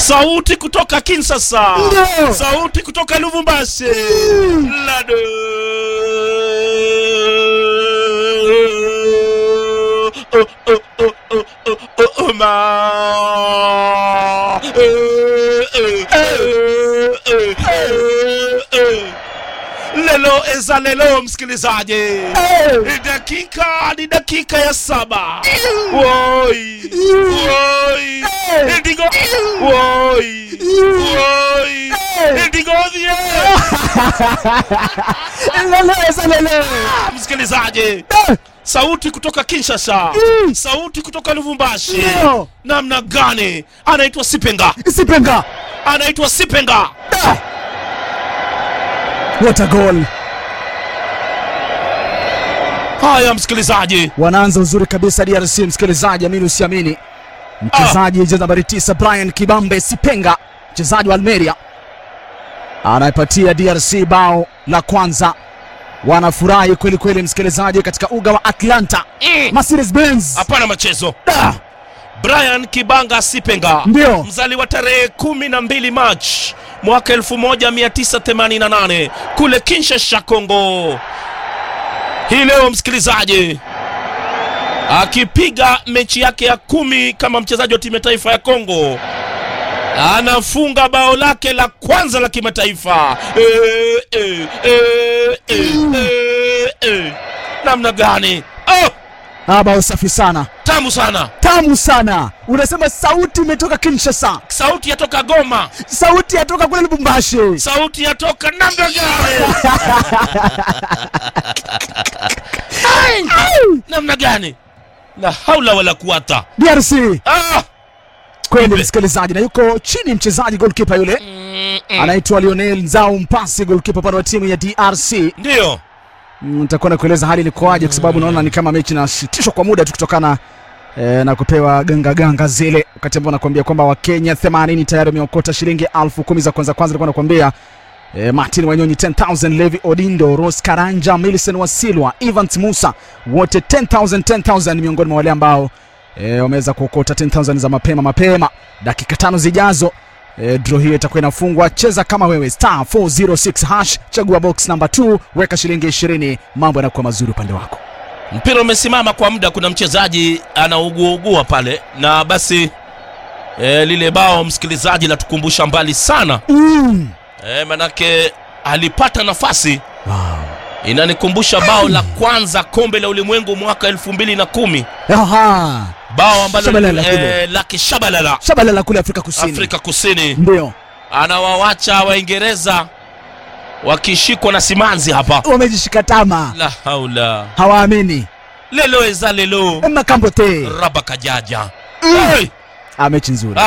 sauti kutoka Kinshasa, Ndio. sauti kutoka Lubumbashi, Lado Oh, oh, oh, oh, oh, oh, oh, ma. Eh, eh, eh, eh, eh, eh. Lelo eza lelo, msikilizaji ni dakika ni dakika ya saba woi woi ndigo woi woi ndigo dhie Leleza lele. msikilizaji sauti kutoka Kinshasa Mm. sauti kutoka Lubumbashi Ndio. namna gani anaitwa Sipenga Sipenga. anaitwa Sipenga Ah. What a goal. haya msikilizaji Wanaanza uzuri kabisa DRC, msikilizaji, amini usiamini. Mchezaji jezi nambari 9 Brian Kibambe Sipenga, mchezaji wa Almeria, anaipatia DRC bao la kwanza. Wanafurahi kweli kweli, msikilizaji, katika uga wa Atlanta Mm. Mercedes Benz. hapana machezo Ah, Brian Kibanga Sipenga Ndio. mzaliwa tarehe 12 Machi mwaka 1988 kule Kinshasa, Kongo. Hii leo msikilizaji, akipiga mechi yake ya kumi kama mchezaji wa timu ya taifa ya Kongo, anafunga bao lake la kwanza la kimataifa. Eh, eh, eh, eh, eh, eh. Namna gani? Oh, Ah, bao safi sana, tamu sana, tamu sana. Unasema sauti imetoka Kinshasa, sauti yatoka Goma, sauti yatoka kule Lubumbashi. sauti yatoka namna gani? namna gani? La haula wala kuwata. DRC Ah! kweli, Nipe. msikilizaji, na yuko chini mchezaji goalkeeper yule Mm, mm. anaitwa Lionel Nzau Mpasi, goalkeeper upande wa timu ya DRC. Ndio. Mm, Nitakuwa na kueleza hali ilikuwaje, kwa sababu naona ni kama mechi inasitishwa kwa muda tu kutokana eh, na kupewa ganga ganga zile, wakati ambao nakwambia kwamba Wakenya 80 tayari wameokota shilingi elfu kumi za kwanza kwanza. Nilikuwa nakwambia eh, Martin Wanyonyi 10000, Levi Odindo, Rose Karanja, Millicent Wasilwa, Evans Musa wote 10000 10000 miongoni mwa wale ambao eh, wameweza kuokota 10000 za mapema mapema. Dakika tano zijazo E, draw hiyo itakuwa inafungwa. Cheza kama wewe star 406 hash, chagua box number 2, weka shilingi 20, mambo yanakuwa mazuri upande wako. Mpira umesimama kwa muda, kuna mchezaji anauguaugua pale, na basi e, lile bao msikilizaji latukumbusha mbali sana Mm. e, manake alipata nafasi Wow. inanikumbusha bao la kwanza kombe la ulimwengu mwaka elfu mbili na kumi Aha. bao ambalo Shabalala kule. e, la kishabalala Shabalala kule Afrika Kusini. Afrika Kusini Ndio. anawawacha Waingereza wakishikwa na simanzi hapa. Wamejishika tama. La haula Hawaamini. lelo eza lelo Makambote. raba kajaja Mm. hey! Ah, mechi nzuri.